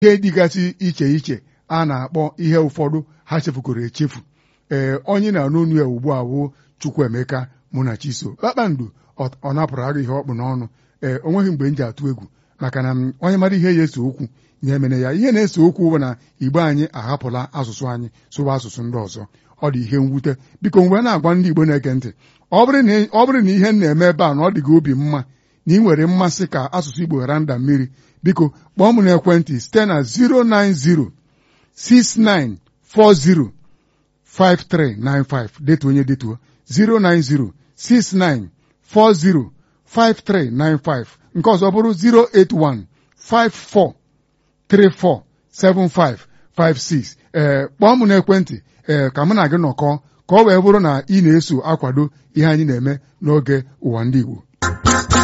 ihe dịgasị iche iche a na-akpọ ihe ụfọdụ ha chefukọrọ echefu ee onye na-anụ onu ya ugbu a bụ Chukwuemeka Munachiso kpakpando ọ napụrụ agụ ihe ọkpụ n'ọnụ ee o nweghị mgbe m ji atụ egwu maka na onye mara ihe ya eso okwu ya emene ya ihe na-ese okwu bụ na igbo anyị ahapụla asụsụ anyị sụwa asụsụ ndị ọzọ ọ dị ihe mwute biko mgbe na-agwa ndị igbo na-ege ntị ọ bụrụ na ihe m na-eme ebe a na ọ dị gị obi mma na ị nwere mmasị ka asụsụ igbo ghara nda mmiri biko kpọọ m n'ekwentị site na 09069405395 detuo onye detuo 09069405395 nke ọzọ bụrụ 08154347556 ee kpọọ m n'ekwentị ee ka mụ na gị nọkọọ ka ọ wee bụrụ na ị na-eso akwado ihe anyị na-eme n'oge ụwa ndị Igbo